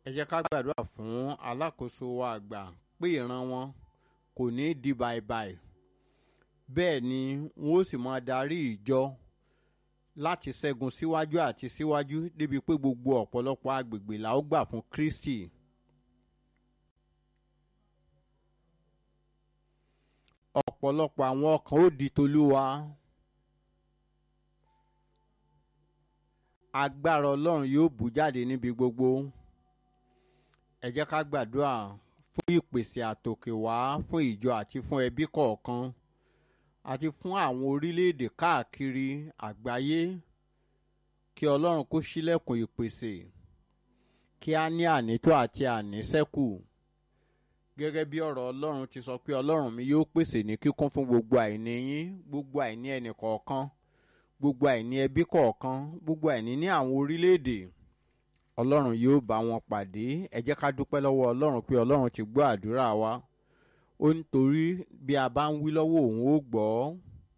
ẹ jẹ́ ká gbàdúrà fún alákòóso wa àgbà pé ìran wọn kò ní di bàìbàì bẹ́ẹ̀ ni wọ́n ó sì máa darí ìjọ láti ṣẹ́gun síwájú àti síwájú débi pé gbogbo ọ̀pọ̀lọpọ̀ agbègbè la ó gbà fún Kristi. ọ̀pọ̀lọpọ̀ àwọn ọkàn ó di tolúwa. agbára ọlọ́run yóò bù jáde níbi gbogbo. ẹ jẹ́ ká gbàdúrà fún ìpèsè àtòkè wá fún ìjọ àti fún ẹbí kọ̀ọ̀kan àti fún àwọn orílẹ̀-èdè káàkiri àgbáyé kí ọlọ́run kó ṣílẹ̀kùn ìpèsè kí á ní ànító àti àníṣẹ́kù gẹ́gẹ́ bí ọ̀rọ̀ ọlọ́run ti sọ pé ọlọ́run mi yóò pèsè ní kíkún fún gbogbo àìní yín gbogbo àìní ẹnì kọ̀ọ̀kan gbogbo àìní ẹbí kọ̀ọ̀kan gbogbo àìní ní àwọn orílẹ̀-èdè ọlọ́run yóò bá wọn pàdé ẹ jẹ́ ká dúpẹ́ lọ́wọ́ ọlọ́run pé ọlọ́run ti gbọ́ àdúrà wa ó nítorí bí a bá ń wí lọ́wọ́ òun ó gbọ́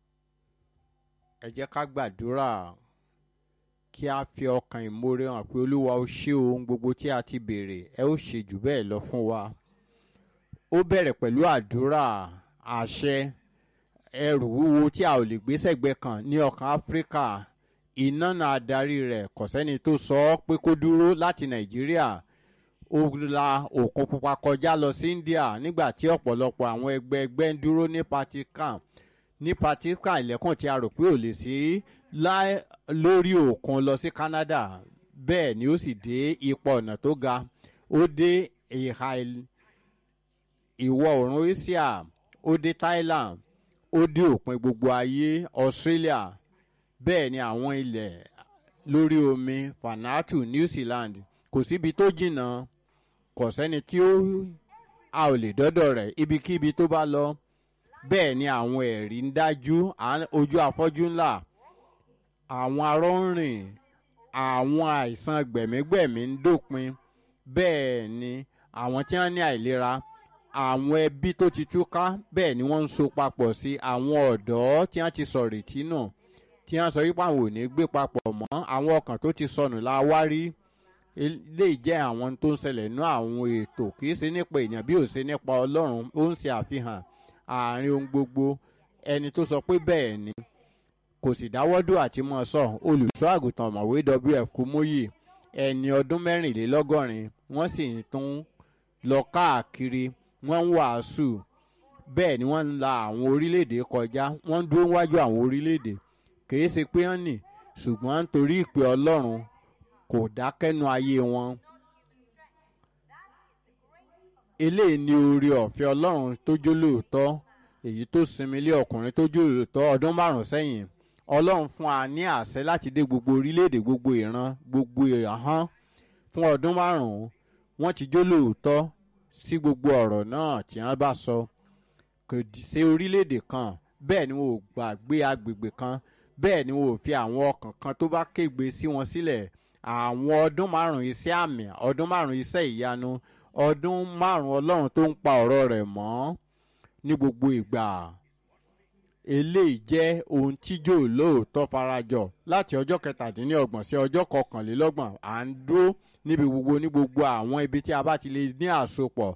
ẹ jẹ́ ká gbàdúrà kí a fi ọkàn ìmoore hàn pé olúwa ó ṣe ohun gbogbo tí a ti béèrè ẹ ó ṣe jù bẹ́ẹ̀ lọ fún wa ó bẹ̀rẹ̀ pẹ̀lú àdúrà àṣẹ ẹrù wúwo tí a ò lè gbé sẹ́gbẹ́ kan ní ọkàn áfíríkà iná náà adarí rẹ̀ kò sẹ́ni tó sọ ọ́ pé kó dúró láti nàìjíríà ó la òkun pupa kọjá lọ sí india nígbà tí ọ̀pọ̀lọpọ̀ àwọn ẹgbẹ́ ẹgbẹ́ ń dúró ní Vatican ní Vatican ilẹ̀kùn tí a rò pé ò lè sí lórí òkun lọ sí Canada bẹ́ẹ̀ ni ó sì dé ipò ọ̀nà tó ga ó dé ìhà ìwọ̀ oòrùn Asia ó dé Thailand ó dé òpin gbogbo ayé Australia bẹ́ẹ̀ ni àwọn ilẹ̀ lórí omi Vanuatu New Zealand kò síbi tó jìnnà kò sẹ́ni tí ó a ò lè dọ́dọ̀ rẹ̀ ibikíbi tó bá lọ bẹ́ẹ̀ ni àwọn ẹ̀rí ń dájú ojú afọ́jú ńlá àwọn arọ́ ń rìn àwọn àìsàn gbẹ̀mígbẹ̀mí ń dópin bẹ́ẹ̀ ni àwọn tí wọ́n ní àìlera àwọn ẹbí tó ti túká bẹ́ẹ̀ ni wọ́n ń so papọ̀ sí àwọn ọ̀dọ́ tí wọ́n ti sọ̀rètí nù tí wọ́n sọ wípé àwọn ò ní gbé papọ̀ mọ́ àwọn ọkàn tó ti sọnù la wá rí lè jẹ́ àwọn tó ń ṣẹlẹ̀ nú àwọn ètò kì í ṣe nípa èèyàn bí ò ṣe nípa ọlọ́run ó ń ṣe àfihàn àárín ohun gbogbo ẹni tó sọ pé bẹ́ẹ̀ ni kò sì dáwọ́dù àti mọ́ sọ olùṣọ́ àgùntàn ọ̀mọ̀wé wf kúmóyè ẹni ọdún mẹ́rìnlélọ́gọ́rin wọ́n sì tún lọ káàkiri wọ́n ń wàásù bẹ́ẹ̀ ni wọ́n ń la àwọn orílẹ̀-èdè kọjá wọ́n ń dúró wájú àwọn orílẹ̀-èdè kìí ṣe pé wọ́n nì ṣùgbọ́n nítorí ìpè ọlọ́run kò dákẹ́nu ayé wọn. eléyìí ni oore ọ̀fẹ́ ọlọ́run tó jó lóòótọ́ èyí tó sinmi lé ọkùnrin tó jó lóòótọ́ ọdún márùn-ún sẹ́yìn ọlọ́run fún wa ní àṣẹ láti dé gbogbo orílẹ̀-èdè gbogbo ìran gbogbo ìhán fún ọdún márùn-ún wọ́n ti jó lóòótọ́ sí gbogbo ọ̀rọ̀ náà tí wọ́n bá sọ kò ṣe orílẹ̀-èdè kan bẹ́ẹ̀ ni wọn ò gbàgbé agbègbè kan bẹ́ẹ̀ ni wọn ò fi àwọn ọkàn kan tó bá kégbe sí wọn sílẹ̀ àwọn ọdún márùn iṣẹ́ àmì ọdún márùn iṣẹ́ ìyanu ọdún márùn ọlọ́run tó ń pa ọ̀rọ̀ rẹ̀ mọ́ ní gbogbo ìgbà eléyìí jẹ́ ohun tíjó lóòótọ́ farajọ láti ọjọ́ kẹtàdínlọ́gbọ̀n sí ọjọ́ kọkànlélọ́gbọ̀n à ń dúró níbi gbogbo ní gbogbo àwọn ibi tí a bá ti lè ní àsopọ̀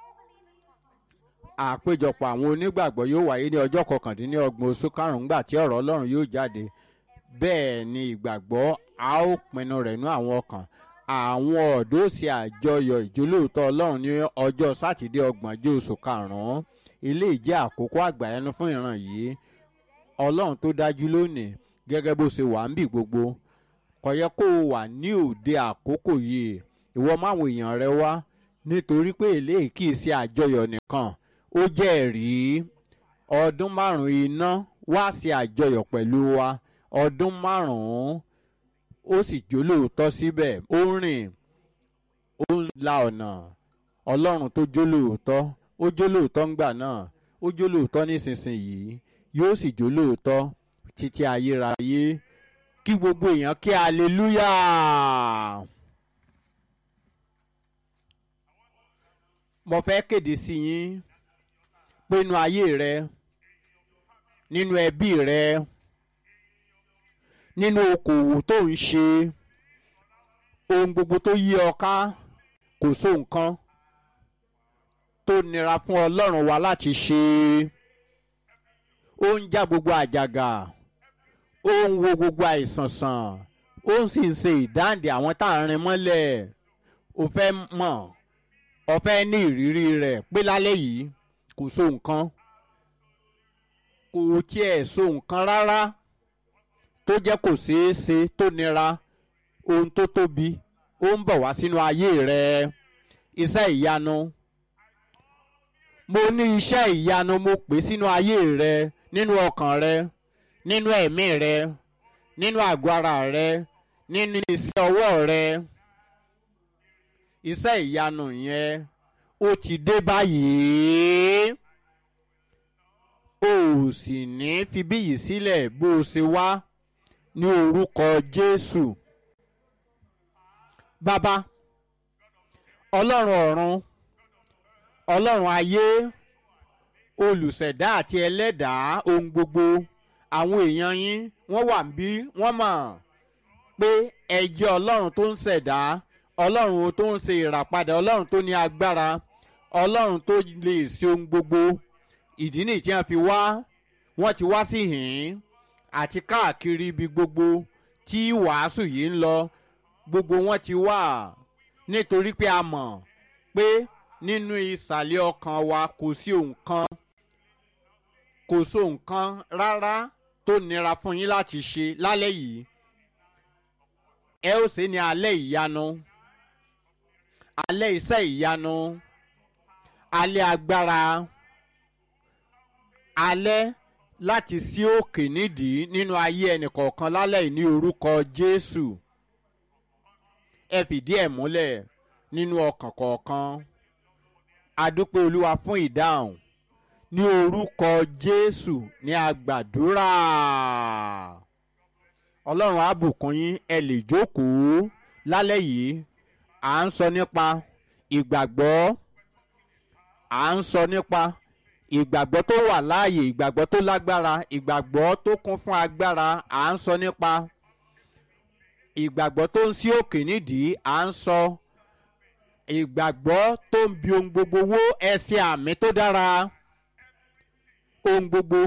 àpéjọpọ̀ àwọn onígbàgbọ́ yóò wáyé ní ọjọ́ kọkàndínlọ́gbọ̀n oṣù karùn-ún gbà tí ọ̀rọ̀ ọlọ́run yóò jáde bẹ́ẹ̀ ni ìgbàgbọ́ a ó pinnu rẹ̀ nú àwọn ọkàn àwọn ọ̀dọ́ ṣe àjọyọ̀ ìjólóòótọ́ ọlọ́run ní ọjọ́ sátidé ọgbọ̀njọ́ oṣù karùn-ún ilé ìjẹ́ àkókò àgbàyanu fún ìran yìí ọlọ́run tó dájú lónìí gẹ́gẹ́ bó ṣe wà ń bì gbogbo kò yẹ kó o wà ní òde àkókò yìí ìwọ máwọn èèyàn rẹ wá nítorí pé eléyìí kì í ṣe àjọyọ̀ nìkan ó jẹ́ ẹ̀rí ọdún márùn-ún iná wá sí àjọyọ̀ pẹ̀lú wa ọdún márùn-ún ó sì jólóòótọ́ síbẹ̀ ó rìn ó ń la ọ̀nà ọlọ́run tó jólóòótọ́ ó jólóòótọ́ ńgbà náà ó jólóòótọ́ nísinsìnyí yóò sì jólóòótọ́ títí ayérayé kí gbogbo èèyàn kí aleluya. mo fẹ́ kéde sí yín pé inú ayé rẹ nínú ẹbí rẹ nínú okòwò tó ń ṣe ohun gbogbo tó yí ọ ká kò so nǹkan tó nira fún ọlọ́run wa láti ṣe ó ń já gbogbo àjàgà ó ń wo gbogbo àìsàn sàn ó sì ń ṣe ìdáǹdè àwọn tá à ń rin mọ́lẹ̀ ó fẹ́ mọ̀ ó fẹ́ ní ìrírí rẹ̀ pé lálẹ́ yìí kò so nǹkan kò tiẹ̀ so nǹkan rárá tó jẹ́ kò ṣeé ṣe tó nira ohun tó tóbi ó ń bọ̀ wá sínú ayé rẹ iṣẹ́ ìyanu mo ní iṣẹ́ ìyanu mo pè sínú ayé rẹ nínú ọkàn rẹ nínú ẹ̀mí rẹ nínú àgọ́ ara rẹ nínú iṣẹ́ ọwọ́ rẹ iṣẹ́ ìyanu yẹn ó ti dé báyìí o ò sì ní fi bíyì sílẹ̀ bó o ṣe wá ní orúkọ Jésù bàbá ọlọ́run ọ̀run ọlọ́run ayé olùṣẹ̀dá àti ẹlẹ́dàá ohun gbogbo àwọn èèyàn yín wọ́n wà bí wọ́n mọ̀ pé ẹ jẹ́ ọlọ́run tó ń ṣẹ̀dá ọlọ́run tó ń ṣe ìràpadà ọlọ́run tó ní agbára ọlọ́run tó lè ṣe ohun gbogbo ìdí nìyí tí wọ́n fi wá wọ́n ti wá sí hìn àti káàkiri ibi gbogbo tí wàásù yìí ń lọ gbogbo wọn ti wà nítorí pé a mọ̀ pé nínú ìsàlẹ̀ ọkàn wa kò sí nǹkan kò so nǹkan rárá tó nira fún yín láti ṣe lálẹ́ yìí ẹ ó ṣe ní alẹ́ ìyanu alẹ́ iṣẹ́ ìyanu alẹ́ agbára alẹ́ láti sí òkè nídìí nínú ayé ẹnìkọ̀ọ̀kan lálẹ́ yìí ní orúkọ Jésù ẹ fìdí ẹ̀ múlẹ̀ nínú ọkàn kọ̀ọ̀kan adúpẹ́ olúwa fún ìdáhùn ní orúkọ Jésù ní agbàdúrà ọlọ́run á bùkún yín ẹ lè jókòó lálẹ́ yìí à ń sọ nípa ìgbàgbọ́ à ń sọ nípa ìgbàgbọ́ tó wà láàyè ìgbàgbọ́ tó lágbára ìgbàgbọ́ tó kún fún agbára à ń sọ nípa ìgbàgbọ́ tó ń sí òkè nídìí à ń sọ ìgbàgbọ́ tó ń bi ohun gbogbo wó ẹsẹ̀ àmì tó dára ohun gbogbo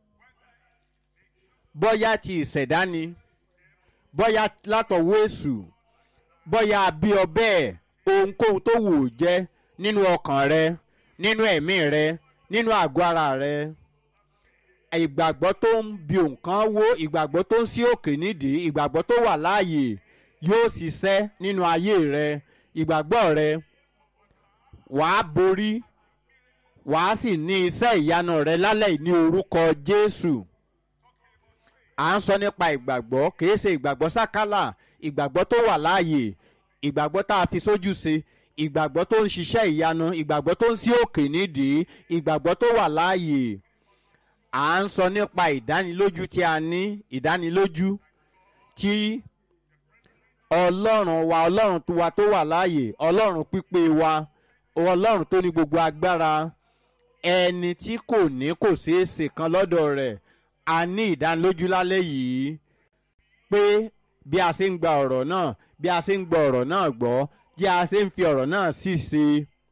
bọ́yá ti ìṣẹ̀dá ni bọ́yá látọ̀wọ́ èṣù bọ́yá bí ọ bẹ́ẹ̀ ohunkóhun tó wù ú jẹ́ nínú ọkàn rẹ nínú ẹ̀mí rẹ nínú àgọ́ ara rẹ ìgbàgbọ́ tó ń bi nǹkan wó ìgbàgbọ́ tó ń sí òkè nídìí ìgbàgbọ́ tó wà láàyè yóò ṣiṣẹ́ nínú ayé rẹ ìgbàgbọ́ rẹ wàá borí wàá sì ní iṣẹ́ ìyanu rẹ lálẹ́ ní orúkọ Jésù à ń sọ nípa ìgbàgbọ́ kìí ṣe ìgbàgbọ́ sákálà ìgbàgbọ́ tó wà láàyè ìgbàgbọ́ tá a fi sójú ṣe ìgbàgbọ́ tó ń ṣiṣẹ́ ìyanu ìgbàgbọ́ tó ń sí òkè nídìí ìgbàgbọ́ tó wà láàyè à ń sọ nípa ìdánilójú tí a ní ìdánilójú tí ọlọ́run wa ọlọ́run wa tó wà láàyè ọlọ́run pípé wa ọlọ́run tó ní gbogbo agbára ẹni tí kò ní kò ṣeé ṣe kan lọ́dọ̀ rẹ̀ a ní ìdánilójú lálẹ́ yìí pé bí a ṣe ń gba ọ̀rọ̀ náà bí a ṣe ń gba ọ̀rọ̀ náà gbọ́ bí a ṣe ń fi ọ̀rọ̀ náà sì ṣe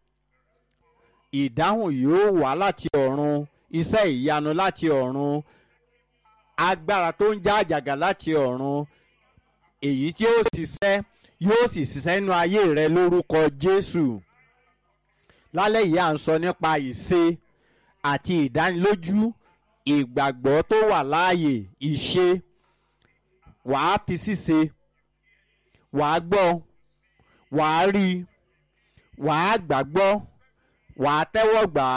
ìdáhùn yóò wá láti ọ̀run iṣẹ́ ìyanu láti ọ̀run agbára tó ń já àjàgà láti ọ̀run èyí tí ó ṣiṣẹ́ yóò sì ṣiṣẹ́ nínú ayé rẹ lórúkọ Jésù lálẹ́ yìí à ń sọ nípa ìṣe àti ìdánilójú ìgbàgbọ́ tó wà láàyè ìṣe wàá fi ṣíṣe wàá gbọ́ wàá rí wàá gbàgbọ́ wàá tẹ́wọ́ gbà